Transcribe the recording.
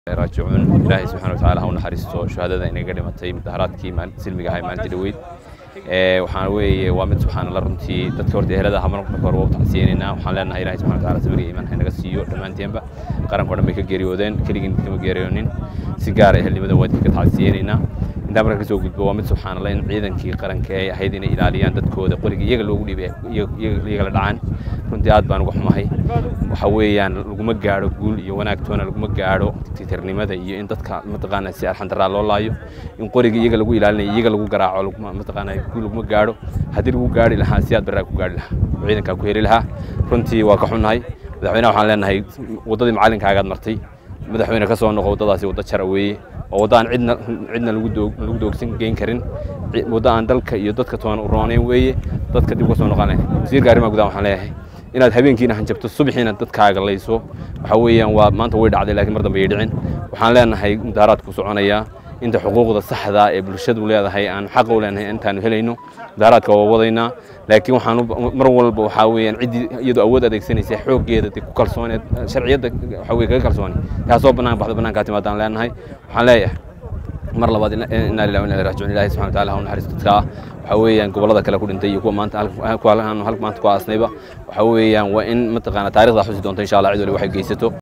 raajicuun ilaahay subxana watacaala ha u naxariisto shuhadada inaga dhimatay mudaharaadkii silmiga ahay maalintii dhaweyd waxaan weeye waa mid subxaanalla runtii dadka horta ehelada aha marka hore waa u tacsiyenaynaa waxaan leenahay ilahay subxana wataala sabir iyo iimaan ha inaga siiyo dhammaanteenba qaranka o dhan bay ka geeriyoodeen keligiin kama geeriyoonin si gaara ehelnimada waa idinka tacsiyeynaynaa intaa marka kasoo gudbo waa mid subxaanalla in ciidankii qaranka ay ahayd inay ilaaliyaan dadkooda qoriga iyaga loogu dhiibay iyagala dhacaan runtii aad baan uga xumahay waxa weeyaan laguma gaadho guul iyo wanaagtoona laguma gaadho titirnimada iyo in dadka mataqaana si arxandaraa loo laayo in qoriga iyaga lagu ilaalinayo iyaga lagu garaaco mataqaana guul laguma gaadho haddii lagu gaadhi lahaa si aad baraa ku gaadhi lahaa ciidankaa ku heli lahaa runtii waa ka xunnahay madaxweynaha waxaan leenahay waddadii macallinkaagaad martay madaxweyne ka soo noqo waddadaasi waddo jara weeye waa waddo aan cidna cidna lagu doog lagu doogsan geyn karin waddo aan dalka iyo dadka toona u roonayn weeye dadka dib uga soo noqonaya wasiirka arrimaha gudaha waxaan leeyahay inaad habeenkiina hanjabto subaxiina dadkaaga layso waxa weeyaan waa maanta way dhacday laakiin mar dambe ay dhicin waxaan leenahay mudaharaadku soconayaa inta xuquuqda saxda ee bulshadu leedahay aan xaqa u leenahay intaanu helayno mudaharaadka waa wadaynaa laakiin waxaan mar walba waxaa weeyaan ciddii iyadoo awood adeegsanaysa xooggeeda dee ku kalsooneed sharciyadda waxa weye kaga kalsooni taasoo bannaan baxda bannaankaa timaadaan leenahay waxaan leeyahay mar labaad inaa lillahi wa inaa ilaihi raajicuun ilaahay subxana wataala ha u naxariisto dadka ah waxa weeyaan gobollada kale ku dhintay iyo kuwa maanta kuwa halka maanta ku aasnayba waxa weeyaan waa in mataqaana taarikhda xusi doonto insha allah cid wali waxay geysato